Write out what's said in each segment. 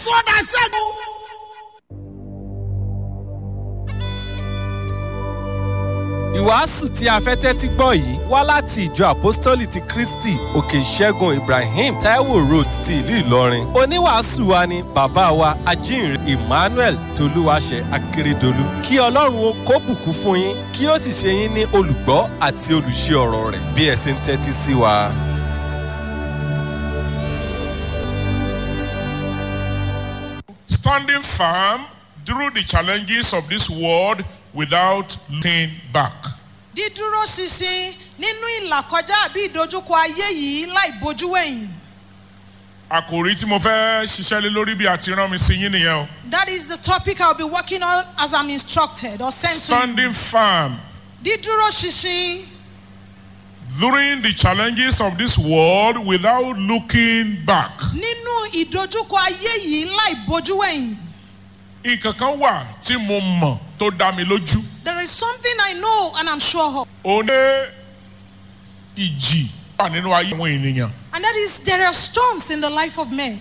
sọ́dà ṣẹ́gun. ìwàásù tí a fẹ́ tẹ́tí gbọ́ yìí wá láti ìjọ àpọ́stólì ti kristi òkè ìṣẹ́gun ibrahim taiwo road ti ìlú ìlọrin oníwàásù wa ni bàbá wa ajínrere emmanuel tolúwaṣẹ akérèdọlù kí ọlọ́run ó kó bùkún fún yín kí ó sì ṣe yín ní olùgbọ́ àti olùṣe ọ̀rọ̀ rẹ̀ bí ẹ ṣe ń tẹ́tí sí wa. standing firm through the challenges of this world without looking back. dídúró ṣinṣin nínú ìlàkọjá àbí ìdojúkọ ayé yìí láì bojú wẹ̀yìn. àkòrí tí mo fẹ́ ṣiṣẹ́ lé lórí bí a ti rán mi sí yín nìyẹn o. that is the topic i will be working on as i'm instructed or sent to standing you. firm dídúró ṣinṣin during the challenges of this world without looking back. nínú ìdojúkọ ayé yìí láì bojú wẹ̀yìn. nǹkan kan wà tí mo mọ̀ tó dá mi lójú. there is something i know and i'm sure of. ó ní ìjì wà nínú ayé àwọn ènìyàn. and that is there are storms in the life of men.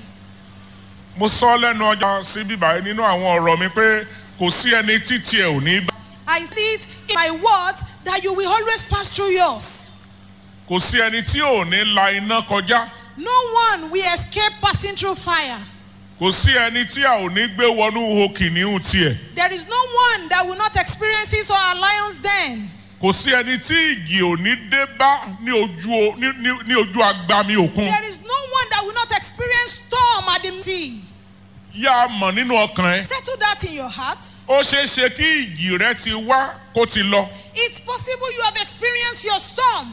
mo sọ lẹ́nu ọjà sí bíbá nínú àwọn ọ̀rọ̀ mi pé kò sí ẹni títí ẹ̀ ò ní bá. i see it in my words that you will always pass through yours. kò sí ẹni tí ò ní la iná kọjá. no one will escape passing through fire. kò sí ẹni tí a ò ní gbé wọnú ihò kìnìún tiẹ̀. there is no one that will not experience his or her lion's den. kò sí ẹni tí ìjì ò ní dé bá ní ojú o- ní- ní- ní ojú agbami òkun. There is no one that will not experience storm at the sea. yá a mọ̀ nínú ọkàn ẹ. Settle that in your heart. ó ṣeé ṣe kí ìjì rẹ ti wá kó ti lọ. It's possible you have experienced your storm.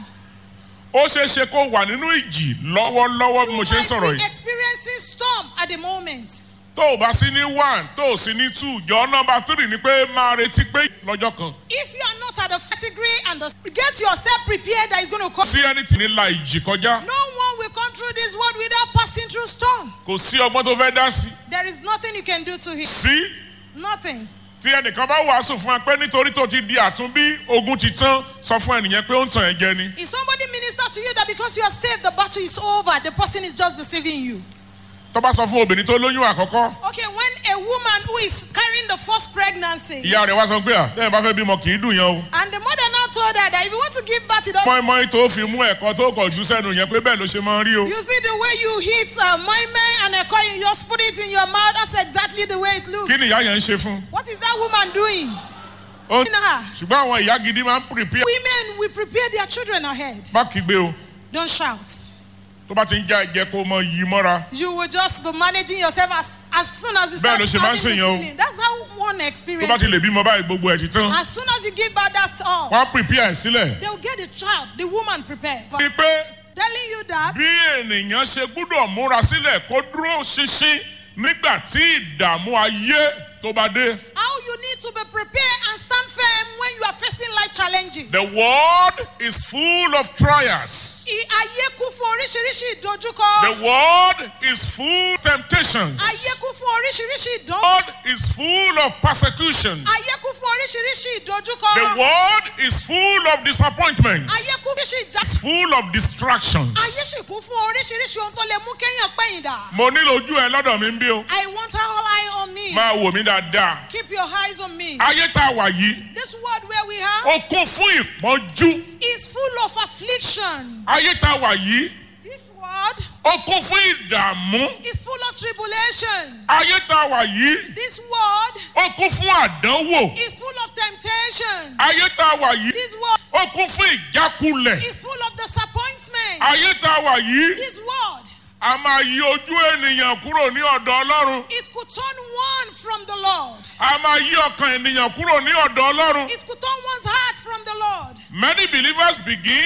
ó ṣeé ṣe kó wà nínú ìjì lọ́wọ́lọ́wọ́ bí mo ṣe ń might sọ̀rọ̀ be yìí. experiencing storm at the moment. tó o bá sí ní one tó o sí ní two jọ nọmba three ni pé máa retí pé lọ́jọ́ kan. If you are not at the category and the, get yourself prepared that is going to come. sí ẹni tí ní la ìjì kọjá. No one will come through this world without passing through storm. kò sí ọgbọ́n tó fẹ́ dá sí. There is nothing you can do to him. sí Nothing. tí ẹnìkan bá wàásù fún ẹ pé nítorí tó ti di àtúnbí ogun ti tán sọ fún ẹnìyẹn pé ó ń tàn ẹ jẹ ni. If somebody minister to you that because you are saved, the battle is over, the person is just deceiving you. tó bá sọ fún obìnrin tó lóyún àkọ́kọ́ Okay, when a woman who is carrying the first pregnancy, ìyá rẹ̀ wá sọ pé à tẹ́yìn bá fẹ́ bímọ kì í dùn yẹn o. and the mother now told her that if you want to give birth, you don't. mọ́ínmọ́ín tó fi mú ẹ̀kọ́ tó kọ̀ jù sẹ́nu yẹn pé bẹ́ẹ̀ ló ṣe máa ń rí o. You see the way you hit uh, my man and a coin, you just put it in your mouth. That's exactly the way it looks. kí ni ìyá yẹn ń ṣe fún. What is that woman doing? Ó- In her. ṣùgbọ́n àwọn ìyá gidi máa ń prepare. Women will prepare their children ahead. má kígbe o Don't shout. tó bá ti ń já ẹ̀jẹ̀ kó mọ yí mọ́ra. You will just be managing yourself as, as soon as you Bẹ́ẹ̀ start ló ṣe máa ń having the ṣèyàn o. feeling. That's how one tó experience. bá ti lè bímọ báyìí gbogbo ẹ̀ ti tán. As soon as you give birth, that's all. wọ́n á prepare ẹ̀ sílẹ̀. They will get the child, the woman prepared. ni pé Telling you that bí ènìyàn ṣe gbúdọ̀ múra sílẹ̀ kó dúró ṣinṣin nígbà tí ìdààmú ayé tó bá dé. how you need to be prepared and stand firm when you are facing life challenges. The world is full of trials. I- Ayé kún fún oríṣiríṣi ìdojúkọ. The world is full of temptations. Ayé kún fún oríṣiríṣi The ìdánwò. world is full of persecution. Ayé kún fún oríṣiríṣi The ìdojúkọ. world is full of disappointments. Ayé kún fún oríṣiríṣi ìjà. It's full of distractions. Ayé sì kún fún oríṣiríṣi ohun tó lè mú kéèyàn pẹ̀yìn dà. Mo nílò ojú ẹ lọ́dọ̀ mi ń bí o. I want all eye on me. Máa wò mí dáadáa. Keep your eyes on me. Ayé tá a wà yìí, This world where we are ó kún fún ìpọ́njú. is full of affliction. Ayé tá a wà yìí, This world ó kún fún ìdààmú. is full of tribulation. Ayé tá a wà yìí, This world ó kún fún àdánwò. is full of temptation. Ayé tá a wà yìí, This world ó kún fún ìjákulẹ̀. is full of disappointment. Ayé tá a wà yìí, This world, a máa yí ojú ènìyàn kúrò ní ọ̀dọ̀ Ọlọ́run. it could turn one from the Lord. A máa yí ọkàn ènìyàn kúrò ní ọ̀dọ̀ Ọlọ́run. It could turn one's heart from the Lord. Many believers begin